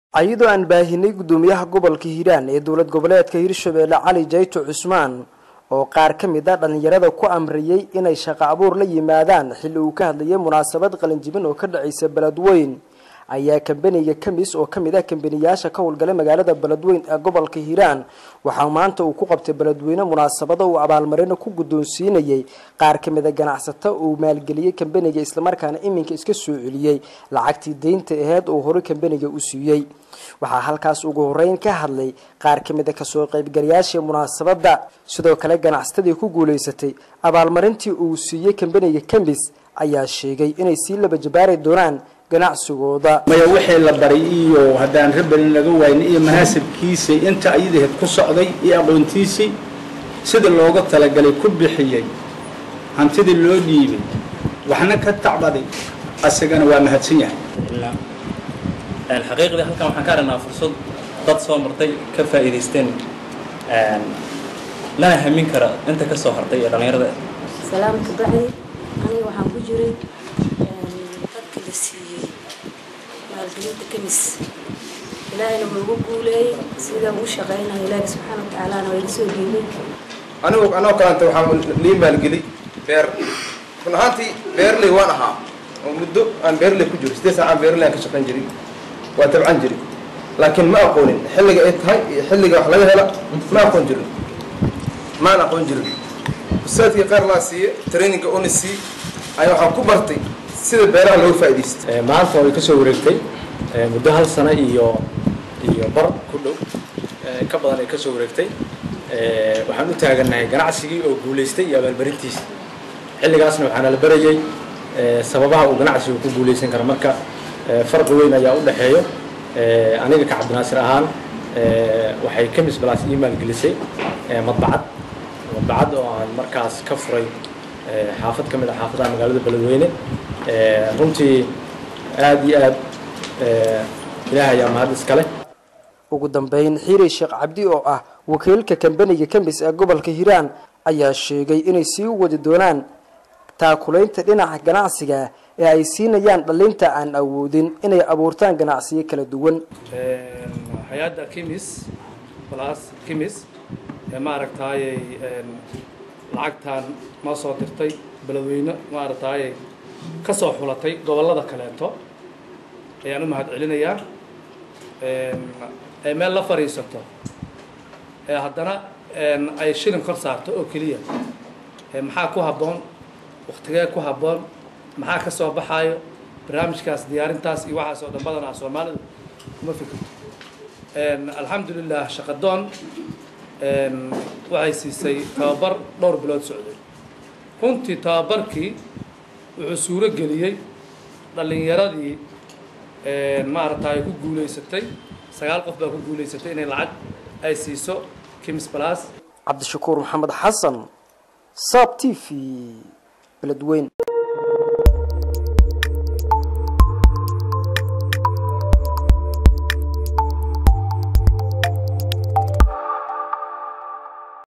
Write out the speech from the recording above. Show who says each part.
Speaker 1: ayadoo aan baahinay guddoomiyaha gobolka hiiraan ee dowlad goboleedka hirshabeelle cali jayto cusmaan oo qaar ka mid a dhallinyarada ku amriyey inay shaqo abuur la yimaadaan xilli uu ka hadlayay munaasabad qalinjibin oo ka dhacaysa beledweyn ayaa kambaniga kamis oo kamid ah kambaniyaasha ka howlgala magaalada beledweyn ee gobolka hiiraan waxaa maanta uu ku qabtay beledweyne munaasabada uu abaalmarino ku guddoonsiinayay qaar ka mid a ganacsato uu maalgeliyey kambaniga islamarkaana iminka iska soo celiyey lacagtii deynta aheyd uu horey kambaniga u siiyey waxaa halkaas ugu horeyn ka hadlay qaar ka mid a kasoo qaybgalayaashii munaasabadda sidoo kale ganacsatadii ku guulaysatay abaalmarintii uu siiyey kambaniga kamis ayaa sheegay inay sii laba jabaari doonaan ganacsigooda
Speaker 2: maya wixii la baray iyo haddaan rabalin laga waayin iyo manaasibkiisii inta ayadaheed ku socday iyo aqoontiisii sida looga talagalay ku bixiyey hantidii loo dhiibay waxna ka tacbaday asagana waa mahadsan yahay
Speaker 3: xaqiiqdii halkan waxaan ka aragnaa fursad dad soo martay ka faa'iidaysteen lana hamin kara inta ka soo hartay ee dhallinyarada
Speaker 4: salaamka bacdi aniga waxaan ku jiray dadka la siiyey maalgelinta kamis ilaahayna wuu ugu guuleeyey sidaan ugu shaqaynayo ilaahi subxaana watacaalana waa iga soo dhiibay
Speaker 5: anigu anoo kalanta waxaan lii maalgeli beer run ahaantii beerley waan ahaa oo muddo aan beerley ku jiro siddeed saacaan beerley aan ka shaqayn jiray waa tabcan jiri laakiin ma aqoonin xilliga ay tahay iyo xilliga wax laga hela ma aqoon jirin maan aqoon jirin ustaadkii qaar laa siiye traininga una sii ayaa waxaan ku bartay sida beeraha looga faa'iidaysto
Speaker 6: maanta way ka soo wareegtay muddo hal sano iyo iyo bar ku dhow ka badan ay ka soo wareegtay waxaan u taagannahay ganacsigii oo guulaystay iyo abaalmarintiisa xilligaasna waxaana la barayey sababaha uu ganacsigu ku guulaysan karo marka farqi weyn ayaa u dhexeeyo aniga ka cabdinaasir ahaan waxay kamis balaas ii maalgelisay madbacad madbacad oo aan markaas ka furay xaafad ka mid a xaafadaha magaalada beledweyne runtii aada iyo aad ilaah ayaa mahad iskale
Speaker 1: ugu dambeyn xiiri sheekh cabdi oo ah wakiilka kambaniga kamis ee gobolka hiiraan ayaa sheegay inay sii wadi doonaan taakulaynta dhinaca ganacsiga ee ay siinayaan dhalinta aan awoodin inay abuurtaan ganacsiyo kala duwan
Speaker 7: hay-adda kimis plus kimis ee maaragtaayey lacagtan noo soo dirtay beledweyne maaragtaayey ka soo xulatay gobollada kaleeto ayaan u mahad celinayaa ee meel la fadhiisato ee haddana ay shilin kor saarto oo keliya maxaa ku habboon waktigee ku habboon maxaa ka soo baxaayo barnaamijkaas diyaarintaas iyo waxaas oo dhan badanaa soomaalidu kuma fikirto alxamdulilah shaqadoon waxay siisay tababar dhowr bilood socday runtii tababarkii wuxuu suuro geliyey dhallinyaradii maaragta ay ku guulaysatay sagaal qof baa ku guulaysatay inay lacag ay siiso kims balas
Speaker 1: cabdishakuur maxamed xasan saab t v beledweyn